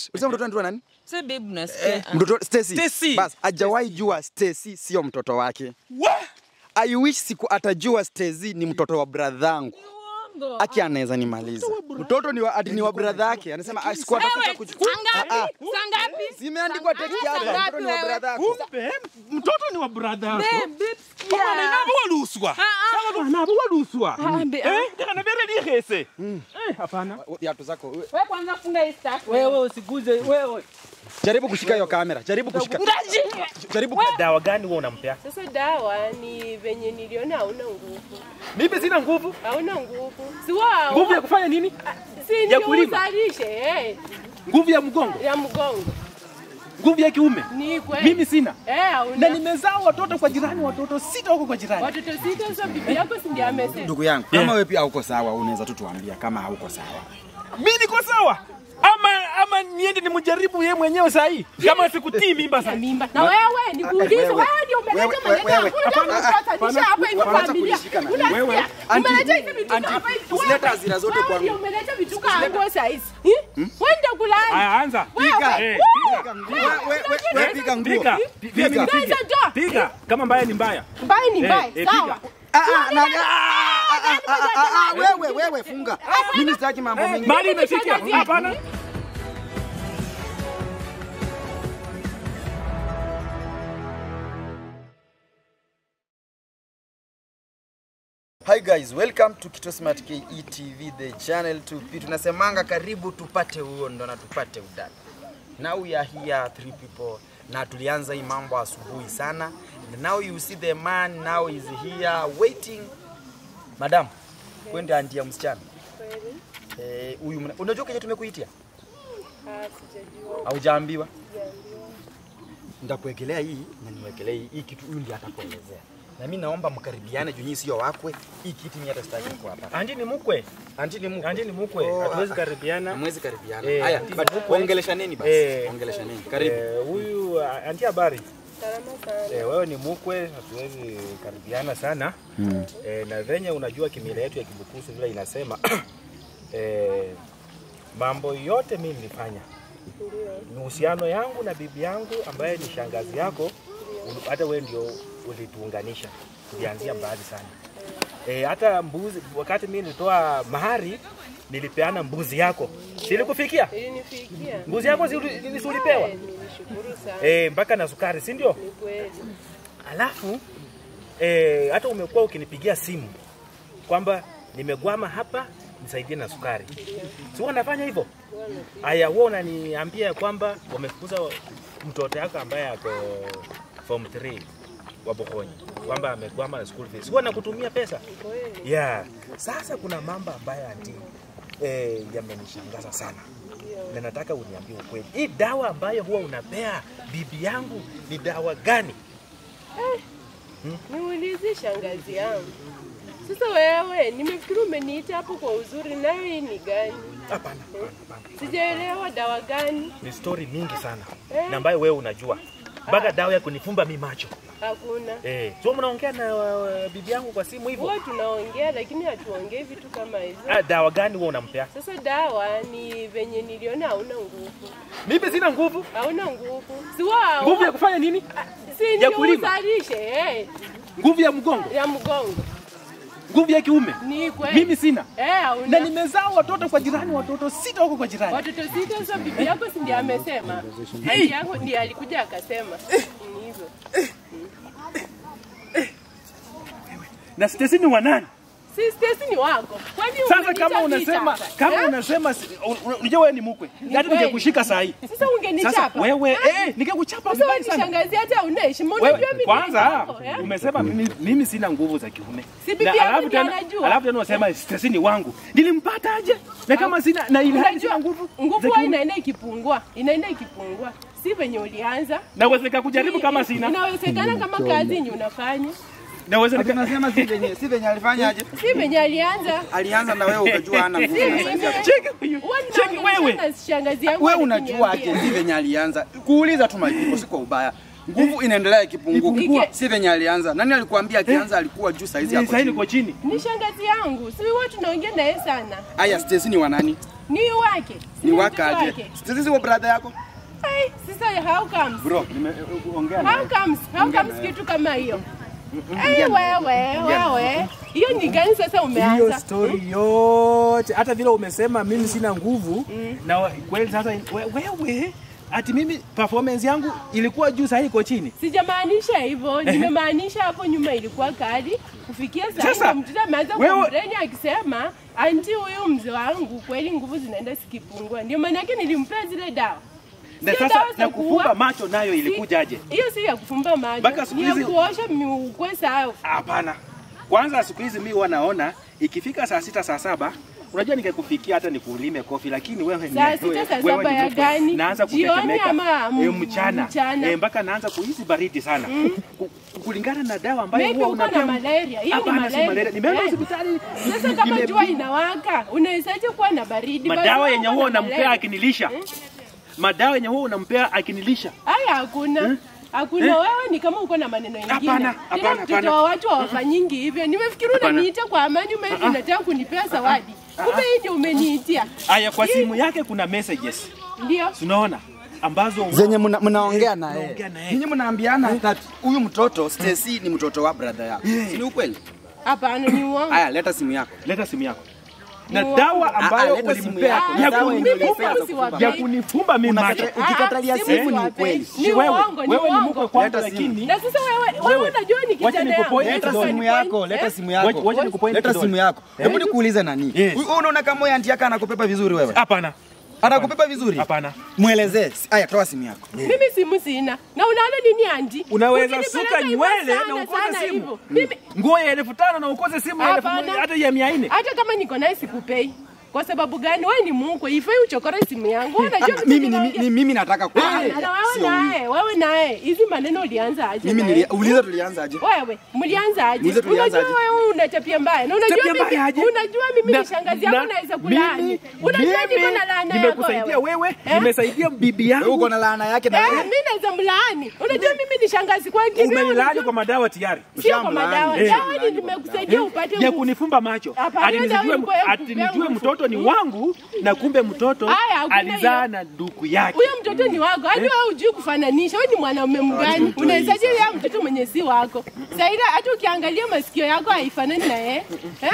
Ulisema mtoto anaitwa nani? Sasa babe unasikia? Mtoto Stacy. Stacy. Bas, hajawahi jua Stacy sio mtoto wake. Wa! I wish siku atajua Stacy ni mtoto wa bradhangu. Uongo. Aki anaweza nimaliza. Mtoto ni wa, ati ni wa bradha yake. Anasema ah, siku atakuja Wewe, kuchukua. saa ngapi? Saa ngapi? Zimeandikwa text Saa hapa. ngapi Mtoto ni wa wewe? bradha yako. Kumbe mtoto ni wa brother yako. Babe, babe, sikia. Mwana nabo waluswa. Ah, ah. Sawa nabo waluswa. Ah, be- Eh, kana bere ni hese. Eh, hapana. Viatu zako. we- Wewe kwanza funga hii staff. Wewe usiguze wewe. Jaribu kushika hiyo kamera. Jaribu kushika. Jaribu Dawa gani wewe unampea? Sasa dawa ni venye niliona hauna nguvu, Mimi sina nguvu. hauna nguvu, si wao Nguvu ya kufanya nini? si ya ndio kulima? uzalishe eh, Nguvu ya mgongo, ya mgongo nguvu ya kiume. ni kweli Mimi sina. eh, Na hauna nimezaa watoto kwa jirani, watoto sita huko kwa jirani. watoto sita. Sasa bibi yako si ndiye amesema Ndugu yangu, kama wewe pia hauko sawa, unaweza tu tuambia kama hauko sawa. Mimi niko sawa. Ama ama niende nimjaribu yeye mwenyewe saa hii. Kama sikutii mimba sasa. mimba na wewe nikuulize, wewe, wewe ndio umeleta wewe, maneno wewe, hakuna kutatanisha hapa hivi Wacha familia. kunishika na- Unasikia? wewe, anti, Umeleta hivi vitu anti, hapa hivi. usilete Wewe, hasira zote wewe kwangu. ndio umeleta vitu kwangu saa hizi. Eh? Wewe ndio kulani. Aya, anza. Piga. Eh, Piga nguo. Wewe wewe piga nguo. Piga. Piga. Piga. Piga. Sasa Piga. Kama mbaya ni mbaya. Mbaya ni Eh, mbaya, eh, sawa. piga. Ah, ah, na- ah, ah, ah, ah, ah, Wewe wewe funga. Mimi sitaki mambo mengi. Mali imefikia. Hapana. Hi guys, welcome to Kito Smart KE TV, the channel to P. Tunasemanga karibu tupate uondo na tupate udani. Now we are here three people na tulianza hii mambo asubuhi sana. And now you see the man now is here waiting. Madam, wewe ndio auntie ya msichana. Kweli? Eh, huyu mna- unajua kenye tumekuitia? Ah, sijajua. Haujaambiwa? Sijaambiwa. Nitakuwekelea hii na niwekelee hii. Hii kitu huyu ndiye atakuelezea. Na mimi naomba mkaribiane juu nyinyi sio wakwe. Hii kiti mimi hata sitaki kuwa hapa. Andi ni mkwe. Anti ni mkwe. Andi ni mkwe. Oh, Hatuwezi ah, karibiana. Hamwezi karibiana. Eh, Haya, anti but ni mkwe. ongeleshaneni basi. Eh. Ongeleshaneni. Karibu. Eh, Huyu ah, anti habari. Salama sana. Eh, wewe ni mkwe, hatuwezi karibiana sana. Eh, na venye unajua kimila yetu ya Kibukusu vile inasema eh, mambo yote mimi nilifanya Ndio. uhusiano yangu na bibi yangu ambaye ni shangazi yako, uli- hata wewe ndio ulituunganisha, tulianzia mbali sana. E, hata mbuzi, wakati mimi nilitoa mahari nilipeana mbuzi yako, silikufikia Ilinifikia. mbuzi yako si uli- si ulipewa Eh, Nilishukuru sana. e, mpaka na sukari, si ndio? Ni kweli. Alafu e, hata umekuwa ukinipigia simu kwamba nimegwama hapa, nisaidie na sukari, si huwa nafanya hivyo? Aya, wewe unaniambia kwamba wamefukuza mtoto yako ambaye ako form 3 wa Bokonyi kwamba amekwama na school fees. Huwa nakutumia pesa. Kweli. Yeah. Sasa kuna mambo ambayo ati eh, yamenishangaza sana na nataka uniambie ukweli. Hii dawa ambayo huwa unapea bibi yangu ni dawa gani? Niulize shangazi yangu. Sasa wewe, nimefikiri umeniita hapo kwa uzuri, nayo hii ni gani? Hapana, hapana, hapana. Sijaelewa dawa gani? Ni story mingi sana Eh. na ambayo wewe unajua mpaka dawa ya kunifumba mi macho Hakuna. eh. So mnaongea na uh, bibi yangu kwa simu hivyo? Huwa tunaongea lakini hatuongei vitu kama hizo. Ah, dawa gani wewe unampea? Sasa dawa ni venye niliona hauna nguvu, Mimi sina nguvu. hauna nguvu, si wao Nguvu ya kufanya nini? si ndio kulima? uzalishe eh, Nguvu ya mgongo, ya mgongo nguvu ya kiume. ni kweli. Mimi sina. eh, Na hauna nimezaa watoto kwa jirani, watoto sita huko kwa jirani. watoto sita. Sasa bibi yako si ndiye amesema? Bibi yako ndiye alikuja akasema ni hivyo. Na Stacy ni wa nani? Si Stacy ni wako, kwani Sasa umeniita kama unasema kichapa? kama Eh? unasema si- un- un- unajua wewe ni mkwe. Hata kweli. ningekushika saa hii. Sasa Sasa ungenichapa wewe eh ningekuchapa Sasa wewe vibaya ni sana. shangazi hata una heshima. Wewe Unajua mimi kwanza wako, eh? umesema mimi, mimi sina nguvu za kiume. Si bibi Na yangu alafu ndiye tena anajua. alafu tena unasema Stacy ni wangu. Nilimpata aje? Na kama sina na ile hali sina nguvu. nguvu za huwa kiume. inaenda ikipungua, inaenda ikipungua, si venye ulianza. Naweza kujaribu kama sina. Inawezekana kama kazi yenye unafanya, Naweza nika- Tunasema si venye si venye alifanyaje? si venye alianza. Alianza na wewe ukajua hana nguvu. Si na mimi. saidia. Cheki huyu. Huwa Cheki ninaongeleshana wewe. na shangazi yangu Wewe unajua akiniambia. aje si venye alianza? Kuuliza tu majibu si kwa ubaya. nguvu inaendelea ikipunguka, Ipungua. si venye alianza. Nani alikuambia akianza alikuwa juu, saizi yako Sasa chini? niko chini. Ni shangazi yangu, si huwa tunaongea naye sana. Aya, Stacy ni wa nani? Ni wake. Ni mtoto waka aje? wake. Stacy si wa brother yako? Ai, sasa how comes? Bro, nimeongea How comes? How comes kitu kama hiyo? Ai, wewe, wewe. Hiyo ni gani sasa Hiyo umeanza? story yote hata vile umesema mimi sina nguvu na wa- kweli sasa we- wewe ati mimi performance yangu ilikuwa juu sasa iko chini. Sijamaanisha hivyo, nimemaanisha hapo nyuma ilikuwa kali. Kufikia sasa Sasa, mtoto ameanza wewe- kumreni akisema anti, huyu mzee wangu kweli nguvu zinaenda zikipungua. Ndio maana yake nilimpea zile dawa. Na Sio sasa dawa za na kufumba kuua. macho nayo Si- ilikujaje? Hiyo si ya kufumba macho, Mpaka siku ni ya hizi- kuosha miukwe sawa. Hapana. Kwanza siku hizi mimi huwa naona ikifika saa sita saa saba unajua ningekufikia hata nikulime kofi lakini wewe ni- Saa sita, wewe- saa wewe saba ni ya mtu- gani? Naanza Jioni kutetemeka. ama m- Eh, mchana. mchana? Eh, mpaka naanza kuhisi baridi sana. Ku- kulingana na dawa ambayo Maybe huwa uko na unapewa. malaria. Hiyo ni Hapana, si malaria. malaria. Nimeenda Eh. hospitali. Sasa kama nime- jua inawaka, unawezaje kuwa na baridi? madawa Basi yenye uko huwa na unampea malaria. akinilisha madawa yenye huwa unampea akinilisha Haya, hakuna hakuna. Eh? Wewe ni kama uko na maneno mengine. Hapana, Tena hapana, mtoto hapana. wa watu hawafanyingi hivyo. Nimefikiri Hapana. unaniita kwa amani, ume unataka kunipea zawadi. Kumbe hii ndio umeniitia. aya kwa Hii- simu yake kuna messages Ndio. unaona ambazo zenye mna- mnaongea na Mnaongea yeye. na yeye. Ninyi mnaambiana that huyu mtoto Stacy ni mtoto wa brother yako. Si ni ukweli? Hapana, ni uongo. Aya, leta simu yako. leta simu yako na Ni dawa Ah, ambayo ah, leta simu ulimpea yako. ya Dawa yenye kunifumba ulipea za siwapei. kufumba. ya kunifumba mimi macho Unakata- ukikatalia Ah, simu ni siwapei. ukweli. Ni wewe uongo, ni wewe ni uongo. mkwe kwangu Leta simu. lakini Na sasa wewe wewe Wewe, unajua ni wacha kijana yangu. nikupoint Leta kidole. simu yako, leta Eh? simu yako. Wacha- wacha nikupoint Leta kidole. simu yako. Eh? Hebu nikuulize nani? Yes. Wewe unaona kama huyu anti yako anakupepa vizuri wewe? hapana Anakupepa vizuri? hapana Mwelezee. Aya, toa simu yako. Mimi simu sina. Na unaona nini andi? Unaweza Ukinipeleka suka hivyo nywele sana, na ukose sana simu. hivyo. Mimi nguo ya elfu tano na ukose simu ya elfu Hapana. moja hata ya mia nne hata kama niko naye sikupei. Kwa sababu gani? Wewe ni mkwe, ifai uchokore simu yangu. Wewe unajua Ah, Mimi ni ninaongea. ni- mimi nataka Ah, kwa. na wewe Sio huyu. naye, wewe naye. Hizi maneno ulianza aje? Mimi naye? nilia, uliza tulianza aje? Wewe, mlianza aje? Muulize tulianza Unajua aje? wewe una tabia mbaya. Na unajua Tabia mimi mbaya aje? unajua mimi Na- ni shangazi yako na- naweza mimi- kulaani. Unajua mimi niko na laana yako nimekusaidia wewe Eh? nimesaidia bibi Wewe yangu uko na laana yake na Eh, wewe. mimi naweza mlaani. Unajua mimi ni shangazi kwake. umenilaani kwa madawa tayari Sio kwa madawa. Eh. Dawa ni nimekusaidia upate ya nguvu. kunifumba macho Hapana, ati dawa nisijue ilikuwa ya ati kupea nijue nguvu. mtoto ni wangu na kumbe mtoto Haya, hakuna alizaa hiyo. na ndugu yake Huyo mtoto ni wako. Hadi wewe hujui kufananisha. Wewe ni mwanaume mgani? mtoi Unawezaje ya mtoto mwenye si wako? Zaira hata ukiangalia masikio yako haifanani na yeye. Eh?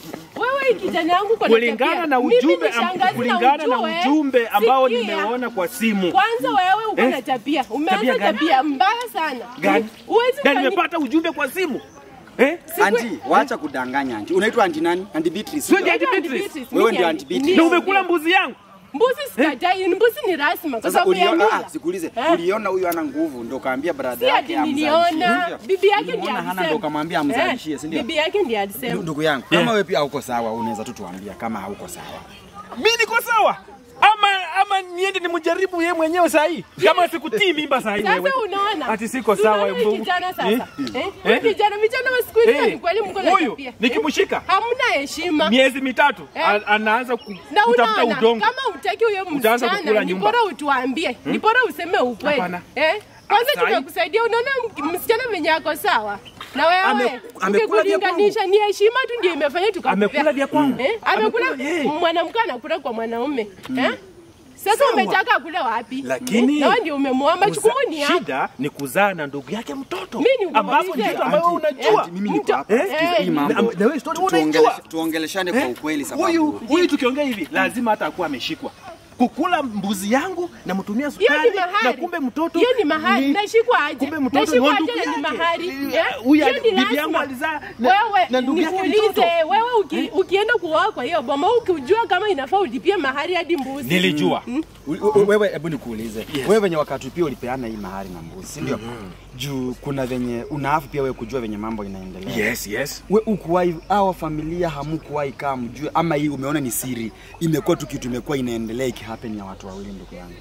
Wewe kijana yangu kwa kulingana na ujumbe am- kulingana na ujue, ujumbe ambao sikia. nimeona kwa simu Kwanza wewe uko Eh? na tabia. Tabia Umeanza gani? tabia mbaya sana. gani Huwezi na kufanya- nimepata ujumbe kwa simu eh Anti, wacha kudanganya anti. Unaitwa anti nani? Anti Beatrice. Sio ndio? Aunty Aunty Beatrice. Beatrice, Wewe mimi ndio ni- Aunty Beatrice. ni- na umekula mbuzi yangu Mbuzi sikatai, mbuzi ni rasmi kwa Sasa sababu ya uliona, mila. ah, sikuulize, Eh? uliona huyu ana nguvu ndio kaambia brother Si yake ati niliona amzalishie. bibi yake ndiye Ulimuona hana alisema. ndio kamwambia amzalishie, si ndio? Bibi yake ndiye alisema. Ndugu yangu, kama wewe pia hauko sawa, unaweza tu tuambia kama hauko sawa. mi niko sawa ama ama niende nimjaribu yeye mwenyewe saa hii kama sikutii mimba saa hii Sasa wewe unaona? ati siko Unaona sawa huyu mbu- kijana sasa. Eh? Eh? Eh? Huyu kijana vijana wa siku hizi Eh, ni kweli mko na huyu, tabia. nikimshika. Eh? Hamna heshima. miezi mitatu Eh? a- anaanza ku, Na kutafuta unaona udongo kama utaki huyo Utaanza kukula msichana, ni nyumba. bora utuambie, ni bora useme ukweli. Hapana. Eh? Kwanza Sahi. tumekusaidia, unaona m- msichana mwenye ako sawa na wewe Ame- amekula vya ukikulinganisha ni heshima tu ndio imefanya tukakupea. Amekula vya kwangu. Eh? Amekula Amekula, eh. mwanamke anakula kwa mwanaume. Eh? Sasa umetaka akule wapi? Lakini- Eh? na wewe ndio umemwomba Kuza- jukumu ni yako. shida ni kuzaa na ndugu yake mtoto Mimi ni ambapo kuulize. ni kitu ambayo Anti, unajua anti, mimi niko Mto- hapa. Eh? Sikiza hii Na- mambo. na wewe story Tuongeleshe- unaijua. Tuongeleshane kwa Eh? ukweli huyu sababu huyu tukiongea hivi lazima hata akuwa ameshikwa kukula mbuzi yangu na mtumia Hiyo sukari ni mahari. na kumbe mtoto Hiyo ni mahari. ni- Nashikwa aje? kumbe mtoto ni Nashikwa wa aje ndugu na ni yake. mahari? Eh, Eh? huyu Hiyo ni bibi lazima. yangu alizaa na- Wewe na ndugu yake nikuulize, mtoto. wewe uki, ukienda kuoa kwa hiyo boma ukijua kama inafaa ulipie mahari hadi mbuzi. nilijua U- u- wewe hebu nikuulize wewe venye wakati pia ulipeana hii mahari na mbuzi si ndio juu kuna venye unaafu pia wewe kujua venye mambo inaendelea yes yes we ukuwahi awa familia hamukuwahi kaa mjue ama hii umeona ni siri imekuwa tu kitu imekuwa inaendelea ikihappen ya watu wawili ndugu yangu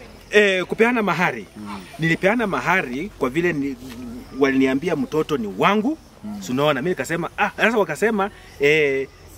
eh, kupeana mahari nilipeana mahari kwa vile ni, waliniambia mtoto ni wangu mm. sunaona mi nikasema ah, sasa wakasema eh,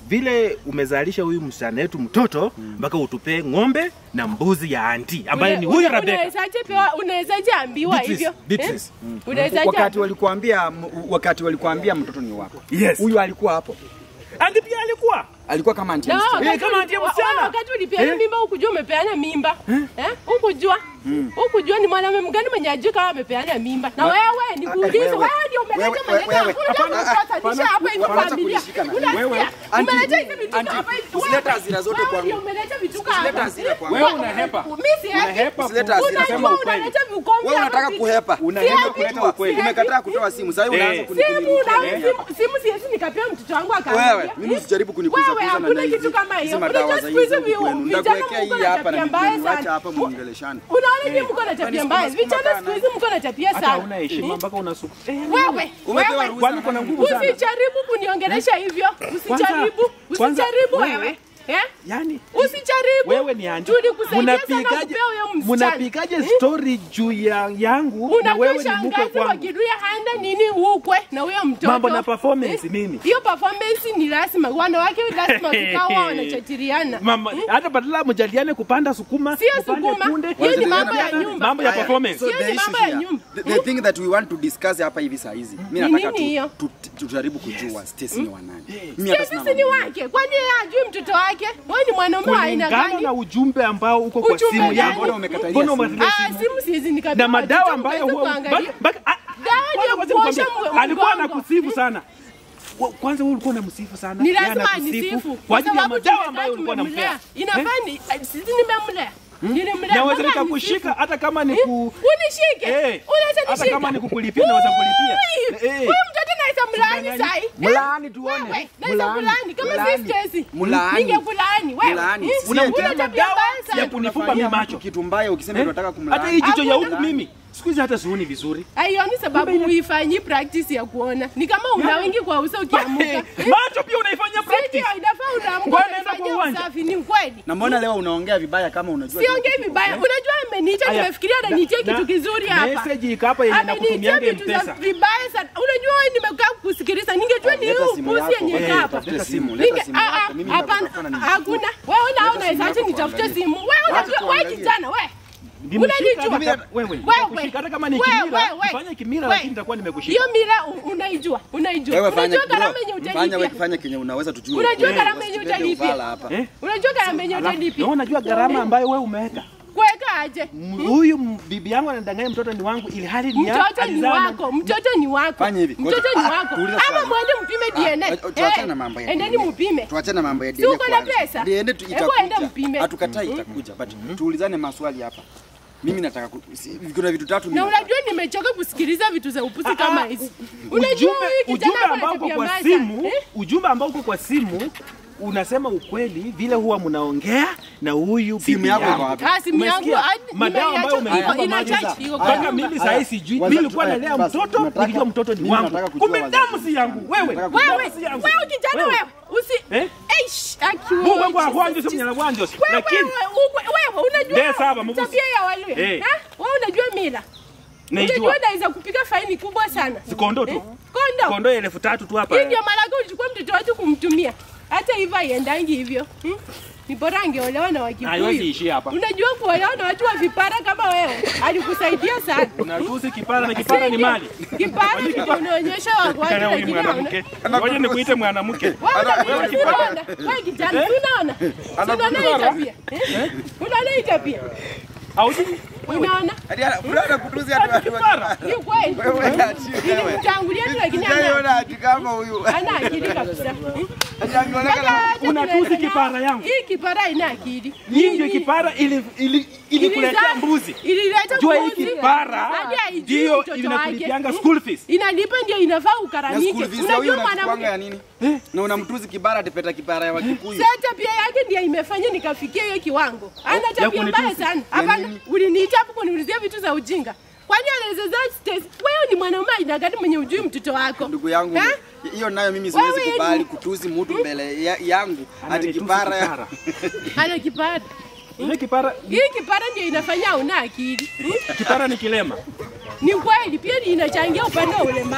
vile umezalisha huyu msichana wetu mtoto mpaka utupee ng'ombe na mbuzi ya anti ambaye ni huyu Rebecca. Unawezaje pewa unawezaje ambiwa Beatrice, hivyo? Beatrice. Eh? Unawezaje wakati walikuambia wakati walikuambia mtoto ni wako Yes. huyu alikuwa hapo Anti pia alikuwa alikuwa kama anti Na msichana. wakati kama uli- ndiye wa- msichana. wa- wakati ulipeana Eh? mimba ukujua umepeana mimba eh? Ukujua ukujua ni mwanamume mgani mwenye ajui kama amepeana mimba na wewe ni kuuliza wewe, wewe ndio umeleta wewe, maneno wewe, unajua hapana, unasatanisha hapa hivi hapana, familia kunishika na- Unasikia? wewe, anti, umeleta hivi vitu anti, hapa hivi usilete Wewe- hasira zote wewe kwangu. ndio umeleta vitu Usilete hapa hasira kwangu. Wewe unahepa. mimi si Unahepa Usilete hasira, unajua sema ukweli. unaleta vikombe wewe hapa unataka vitu. kuhepa Unahepa Siapi. kuleta ukweli. umekataa kutoa simu sasa unaanza Eh. simu na kunikuliza simu simu siesi nikapea mtoto wangu akaangalia wewe mimi usijaribu kunikuza Wewe kuza na hakuna hizi kitu kama hiyo. hizi madawa Unajua za siku hizi hizi vi- kwenu vijana ndakuwekea mko hii na hapa na tabia mbaya mimi niacha sana. hapa muongeleshane Unaona nyinyi mko na tabia mbaya. Unasukuma Vijana sana. siku hizi mko na tabia Hata sana. una heshima mpaka unasuku. Wewe, Umepewa wewe. ruhusa Kwani na kuna nani? nguvu sana? Usijaribu kuniongelesha hivyo. Usijaribu. kwanza, Usijaribu wewe- wewe. Eh? Yaani Usijaribu. wewe ni anti. Tulikusaidia sana Mnapikaje kupea huyo msichana. mnapikaje story juu ya yangu na Unajua wewe ni mke shangazi kwangu? wakiruya handa nini ukwe na huyo mtoto. Mambo na performance Eh? mimi. Hiyo performance ni lazima. Wanawake lazima tukawa wanachatiriana. Mama, hata badala mjadiliane kupanda sukuma, Sio kupanda sukuma. kunde, Hiyo ni mambo ya Wanajadiliana nyumba. mambo ya Haya, performance. so Hiyo the ni issue mambo ya here, nyumba. the, the thing that we want to discuss hapa hivi saa hizi mi Ni nataka nini hiyo? tu- tu- tujaribu kujua Stacy ni wa nani mi hata Sisi sina si ni mambo. wake. Kwani yeye ajui mtoto wake? Wewe ni mwanaume wa aina kulingana gani? na ujumbe ambao uko kwa Ujumbe simu gani? yangu. Mbona umekatalia Mbona simu? umekatalia Ah, simu? simu siwezi nikabeba. na madawa Watoto ambayo mkaweza huwa kuangalia. bak- bak- ah, Dawa kwanza ndio kwanza kuosha nikwambie, mwe- alikuwa mgongo. anakusifu sana Wa- kwanza wewe ulikuwa unamsifu sana Ni Yeye lazima anakusifu anisifu. kwa ajili ya sababu madawa tumekaa ambayo ulikuwa tumemlea. unampea Inafaa ni sisi nimemlea. Nilimlea. naweza Mbona nikakushika anisifu? hata kama ni Eh? ku Unishike. Eh, Unaweza hata nishika. kama ni kukulipia naweza kulipia Ui, Eh, Huyu mtoto naweza mlaani Mlaani. sai. Mlaani tuone. Wewe, naweza Mlaani. kulaani kama si Mlaani. Stacy. Mlaani. Ningekulaani wewe. Mlaani. Eh? Si Unamtia Una tabia madawa mbaya sana. ya kunifumba Unafanyia mimi mtu macho kitu mbaya ukisema Eh? unataka hata kumlaani hii jicho ya Hakuna. huku mimi siku hizi hata sioni vizuri Aioni sababu huifanyi practice ya kuona. Ni kama una wengi kwa uso ukiamuka. Eh, Eh? macho pia unaifanyia Sio practice inafaa unaamka Ngoja naenda kwa unafanyia uwanja. usafi ni ukweli. na mbona leo unaongea vibaya kama unajua Siongei vibaya. Unajua ameniita Aya, nimefikiria ananiitia na- kitu kizuri hapa. message iko hapa yenye Ameniitia nakutumianga vitu za M-Pesa. vibaya sana. Unajua wewe nimekaa kusikiliza. Ningejua ni Leta huyu simu pusi yako, yenye wewe kaa hapa. tafute simu, Ninge- leta simu ah, yako, ah, mimi Hapana, nitakutafuta na hakuna. Wewe unaona simu isaje yako nitafute tuangalie. simu. Wewe Wacha unajua wewe tuangalie. kijana wewe. Nimeshika Unanijua? hata kama- wewe Wewe. nitakushika hata kama ni Wewe, kimila wewe. fanya kimila Wewe. lakini nitakuwa nimekushika Hiyo mila u- unaijua. Unaijua. wewe fanya Unajua gharama yenye bro, fanya wewe utalipia. kufanya kenye unaweza tujue Unajua Eh, gharama yenye usilete utalipia. ufala hapa Eh? Unajua gharama yenye utalipia. na unajua gharama ambayo wewe umeweka Kuweka aje? M- huyu m- bibi yangu anadanganya mtoto ni wangu ili hali ni ya- Mtoto ni alizaa na- wako, mtoto ni wako. Fanya hivi, Mtoto ngoja- ni ah, wako. tuulize Ama swali. mwende mpime DNA. Ah, tuachane Eh, na mambo ya Endeni DNA. mpime. tuachane na mambo ya Si DNA uko na kwanza. pesa? DNA tu Hebu enda itakuja. mpime. Hatukatai itakuja, but tuulizane maswali hapa. Mimi nataka ku- si- kuna vitu tatu mimi Na nataka. unajua nimechoka kusikiliza vitu za upusi Ah, kama ah, hizi. u- Unajua ujumbe huyu ujumbe kijana ambao ana uko tabia kwa mbaya simu sana. Eh? ujumbe ambao uko kwa simu unasema ukweli vile huwa mnaongea na huyu Simu bibi yako iko yangu. wapi? Ah, simu yangu Umesikia? hadi madawa ambayo nimeiacha iko umenipa ina maji charge iko mpaka kwa mimi nyumba. sasa sijui Waza mimi tu- nilikuwa aya, nalea basi, mtoto nataka- nikijua mtoto ni mimi wangu nataka kujua kumbe wazazi. damu si yangu wewe Nataka kujua Wewe, damu si yangu wewe kijana wewe, usi Eh? Eish, aki Mungu wewe, wangu Jesus, ahwanjo Jesus. si mnyana wanjo Wewe, lakini wewe, wewe, wewe, unajua Ndiye saba, Mungu. tabia ya Waluya. Eh. Ha? Wewe unajua mila. naijua Unajua naweza kupiga faini kubwa sana. si kondo tu Kondo. kondo elfu tatu tu hapa Hii ndio mara yako ulichukua mtoto wetu kumtumia. Hata hivyo haiendangi hivyo. Hmm? Ni bora angeolewa na haiwezi Wakikuyu. ishia hapa Unajua kuolewa na watu wa vipara kama wewe alikusaidia sana. unatusi kipara na kipara ni mali Kipara ndio unaonyesha watu Kana huyu lakini mwanamke ngoja nikuite mwanamke Wewe unaona unaona wewe kijana unaona unaona hii tabia Eh? unaona hii tabia auji unaona Hadi ana- unaona kutuzi hatu- hatu- kipara ni kweli Wewe ati wewe. nilimtangulia tu lakini ana Sijaiona ati kama huyu. ana akili kabisa Hmm? Ati akionekana- Sasa acha Unatusi tunaendelea. kipara yangu. hii kipara ina akili hii ndio kipara ili ili ilikuletea Ilizaa- mbuzi ilileta jua hii mbuzi. kipara Hadi haijui ndio mtoto inakulipianga wake. school fees inalipa ndio inafaa Na ukaramike school fees ya huyu unajua unachukuanga ya mwanamke nini? Na unamtuzi kibara atipeta kipara ya Wakikuyu. Sasa tabia yake ndio imefanya nikafikia hiyo kiwango. Ana ya tabia mbaya kunitusi. sana. Ya Hapana, nini? uliniita hapo kuniulizia vitu za ujinga. Kwani anaweza za stress? Wewe ni mwanaume aina gani mwenye ujui mtoto wako? Ndugu yangu, Ha? hiyo nayo mimi siwezi Wewe kubali ni- kutuzi mtu mbele ya- yangu ati Ananitusi kipara ya kipara. Ana kipara. ile kipara Hii kipara ndio inafanya una akili. Hmm? kipara ni kilema Ni kweli pia ni inachangia upande wa ulemavu.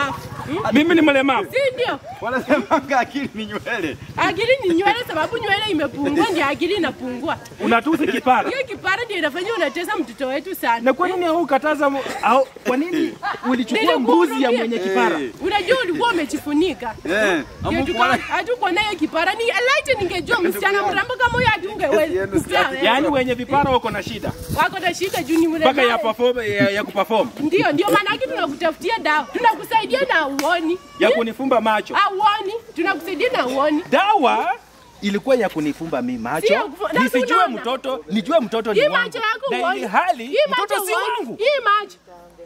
Mimi ni mlemavu. si ndio? Wanasemanga akili ni nywele. Akili ni nywele, sababu nywele imepungua, ndio akili inapungua. Unatusi kipara. Hiyo kipara ndio inafanya unatesa mtoto wetu sana. Na kwa nini haukataza mu- au kwa nini ulichukua mbuzi ya mwenye kipara? Eh. Unajua ulikuwa umejifunika. Eh, Ndio tuka- hatukuwa nayo kipara. Ni laiti ningejua msichana mrembo kama huyo hatungeweza. Yaani wenye vipara wako na shida wako na shida juu ni mpaka ya mrembo. perform ya, ya kuperform Ndio, ndio maana yake tunakutafutia dawa. Tunakusaidia na uoni. ya kunifumba macho. Auoni, tunakusaidia na uoni. Dawa ilikuwa ya kunifumba mi Sio macho kufu- na nisijue tunaona. mtoto nijue mtoto ni Hii wangu macho yako na uoni. ili hali Hii mtoto macho si uoni. wangu. Hii macho.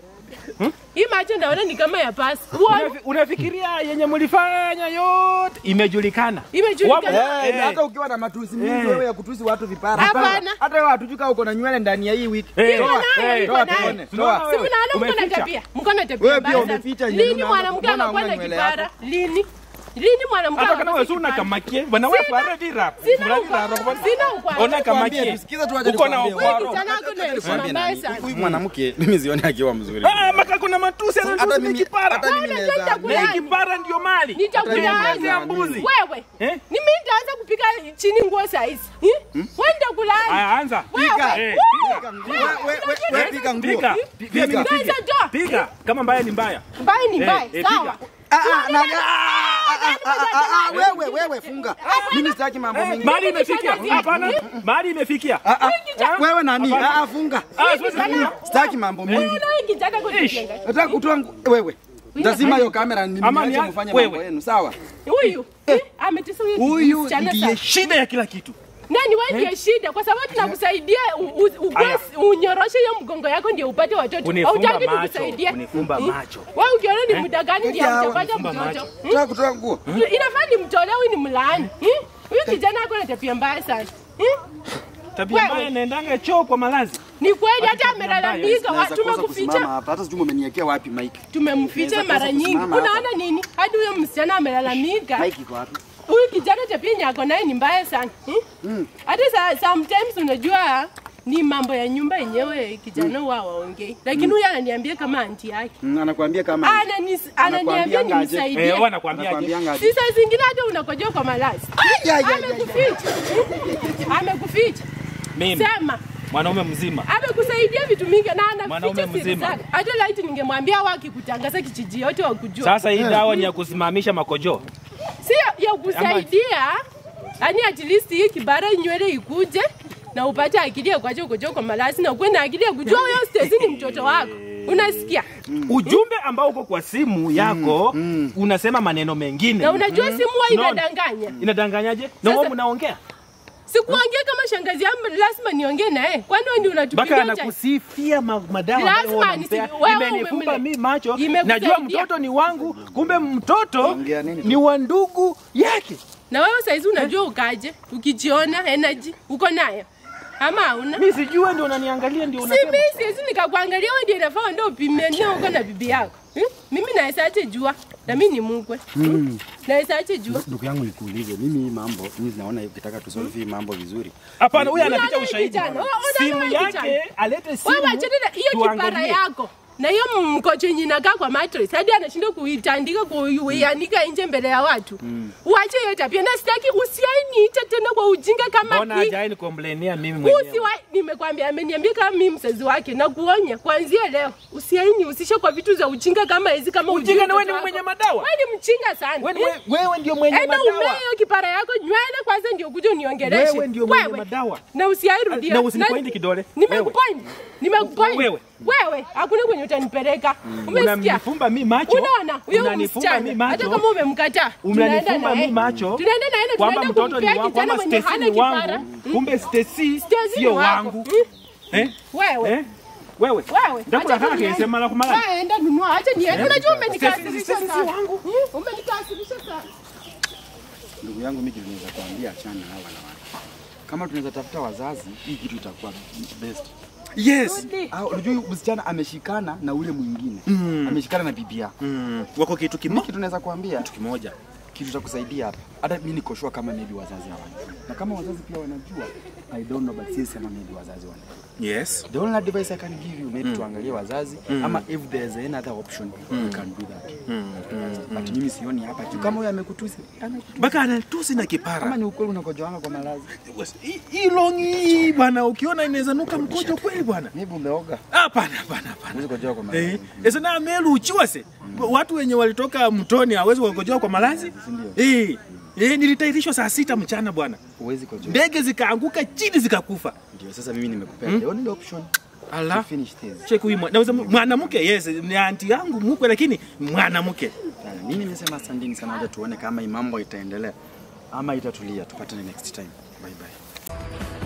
Hii macho naona ni kama ya pasi. Uoni. Unafi- Unafikiria yenye mlifanya yote imejulikana? Imejulikana. Wapo- Eh, eh, hata ukiwa na matusi mingi Eh. wewe ya kutusi watu vipara. Hapana. Hata wewe hatujui kama uko na nywele ndani ya hii wiki. eh, Iko nayo, eh, iko toa nayo. tuone, Tunaona toa. Si mnaona mko na Umeficha. tabia? Mko na tabia Wewe pia mbaya sana. umeficha nywele, Lini unaanza mwanamke kuona anakuwa hauna na nywele kipara? Lini? Lini mwanamke hata anakuwa kana na wewe una kipara? kamakie bwana wewe Sina- fara dira Sina ukwaro. Sina ukwaro. ona kamakie Tuambie, tusikize tu aje uko na nikwambie. Wewe ukwaro kijana wako na heshima Nikwambie mbaya nani? sana. Huyu mwanamke mimi sioni akiwa mzuri. ah maka kuna matusi Hata anatusi mimi kipara hata mimi Wewe naweza. unajua na nitakula- hii kipara ndio mali Nitakulaani. ya mbuzi Wewe. Eh? Ni mimi nitaanza kupika chini nguo saa hizi. Eh? Wewe nitakulaani. aya anza Pika. Eh, Pika nguo. Wewe wewe wewe pika nguo. piga pia mimi Pika. piga Toa. piga kama mbaya ni mbaya Mbaya ni Eh, mbaya. eh, Sawa. piga. Ah, ah, na- ah, ah, ah, ah, ah, wewe wewe funga. Mimi sitaki mambo mengi. mali imefikia hapana mali imefikia Ah, ah, Wewe nani? Ah, ah, funga. ah siwezi Sitaki mambo mengi. Wewe nawe kijana kujenga. Nataka kutoa ngu- wewe. Lazima hiyo kamera ni Ama ni- niache mfanye wewe. mambo yenu, sawa? Huyu. eh, Ametesa huyu Huyu msichana ndiye sana. shida ya kila kitu Nani wewe ndiye shida kwa sababu tunakusaidia u- u- ukue- Aya. unyoroshe hiyo mgongo yako ndio upate watoto. Kunifumba Hautaki macho, tukusaidie. kunifumba Hmm? macho. Wewe ukiona ni muda gani ndio Yawa. utapata Kunifumba mtoto? macho. Hmm? Nataka kutoa nguo. Inafaa nimtolee huyu ni mlaani. Hmm? Huyu kijana ako na tabia mbaya sana. Hmm? tabia Wewe. mbaya naendanga choo kwa malazi Ni kweli hata tabia mbaya. amelalamika, wa- Naweza kosa kusimama tumekuficha hapa. Hata sijui umeniwekea wapi mic. tumemficha Naweza mara kosa nyingi. kusimama hapa. Unaona nini? Hadi huyo msichana amelalamika. Mic iko wapi? Huyu kijana tabia yenye ako naye ni mbaya sana. Hmm? Hata sa, sometimes unajua ni mambo ya nyumba yenyewe kijana huwa waongei, lakini huyu ananiambia kama anti yake Mm, Anakuambia kama Ananis- ananiambia Anakuambianga aje? eh, nimsaidie. huwa nakwambiaje anakuambianga aje? Si saa zingine hata unakojoa kwa malazi. ya, ya, ya, ya. Amekuficha, amekuficha. mimi Sema mwanaume mzima amekusaidia vitu mingi na Mwanaume anaficha siri mzima. zake. Hata laiti ningemwambia wakikutangaza kijiji yote wakujua. sasa hii dawa ni ya kusimamisha makojoo si ya- ya kusaidia yani at least hii kibara nywele ikuje na upate akili ya kuacha kukojoa kwa malazi na ukuwe na akili ya kujua huyo Stacy ni mtoto wako. Unasikia? ujumbe ambao uko kwa simu yako unasema maneno mengine Na unajua simu huwa No. inadanganya. inadanganyaje na Sasa- wewe mnaongea Sikuongea kama shangazi yangu, lazima niongee naye. Kwani wewe ndio mpaka unatupigia cha anakusifia ma- madawa Lazima ambayo unampea. nisi- wewe Imenifumba umemle- mi macho Imekusaidia. najua mtoto ni wangu kumbe mtoto Ongea nini tu? ni wa ndugu yake na wewe saizi unajua ukaje, ukijiona energy uko nayo ama hauna? mi sijue ndio unaniangalia ndio Si unasema mimi siwezi nikakuangalia wewe ndio inafaa ndio upimania uko na bibi yako. Hmm? Mimi naweza ache jua na mimi ni mkwe. Hmm? Naweza ache jua. Ndugu yangu nikuulize, mimi hii mambo mimi naona ukitaka tusolve hii mambo vizuri. hapana huyu anaficha Unaona ushahidi kijana, unaona simu wewe yake kijana. alete simu Wewe achana na hiyo kipara tuangalie. yako. Na hiyo mkocho yenye inakaa kwa mattress hadi anashindwa kuitandika kuianika nje mbele ya watu. Uache hiyo tabia na sitaki usiainiite tena kwa ujinga kama mbona hii. hajai nikomplainia mimi mwenyewe Usiwa, nimekwambia ameniambia kama mimi mzazi wake na kuonya kuanzia leo usiaini usishe kwa vitu za ujinga kama hizi kama ujinga na wewe ni mtoto mwenye wako. madawa Wewe ni mchinga sana. wewe ni- wewe- wewe ndio mwenye Enda umee madawa hiyo kipara yako nywele kwanza ndio kuja uniongeleshe. Wewe ndio mwenye madawa. Na usiairudia. Na usinipointi kidole. Nimekupoint. Nimekupoint. Wewe. Wewe, hakuna kwenye utanipeleka. Umesikia? unanifumba mi macho Unaona? Huyo unanifumba mi msichana. Hata macho kama umemkataa. unanifumba tunaenda naye. mi macho Tunaenda naye na kwamba tunaenda mtoto ni kumpea wangu kijana kwamba mwenye Stacy hana ni kipara. wangu kumbe Stacy Stacy ni sio wako. wangu Mm. eh Wewe. eh wewe Wewe. ndakula acha kaka niende. kesema la kumala Wewe enda nunua, acha niende. Unajua umenikasirisha Stacy si sana. wangu. Mm, Umenikasirisha sana. Ndugu yangu mimi tunaweza kuambia achana na hawa wanawake. Kama tunaweza tafuta wazazi, hii kitu itakuwa best. Yes. Rudi. Ah, unajua huyu msichana ameshikana na ule mwingine. Ameshikana na bibi yako. mm. wako kitu Mimi kimoja kitu tunaweza kuambia, kitu kimoja kitu cha kusaidia hapa. hata mimi niko sure kama maybe wazazi hawajui, na kama wazazi pia wanajua, I don't know, but sisi kama maybe wazazi wanajua. Yes. The only advice I can give you maybe tuangalie wazazi ama if there's any other option we can do that. But mimi sioni hapa juu kama huyo amekutusi amekutusi. Mpaka anatusi na Kama kipara. ni ukweli unakojoanga kwa malazi. Hii- Hii longi hii bwana, ukiona inaweza nuka mkojo kweli bwana. Maybe umeoga. Hapana, hapana, hapana. Huwezi kojoa kwa malazi. Eh, esa na melu uchiwase. Watu wenye walitoka mtoni hawezi wakojoa kwa malazi. Eh, eh, nilitairishwa saa sita mchana bwana. Huwezi kojoa. Ndege zikaanguka chini zikakufa. Ndio sasa mimi nimekupea the only option to Ala. finish this. Check huyu mwa- naweza mwanamke yes, ni anti yangu mkwe lakini mwanamke. Sana. Mimi nimesema asanteni sana, wacha tuone kama hii mambo itaendelea ama itatulia. Tupatane next time. Bye bye.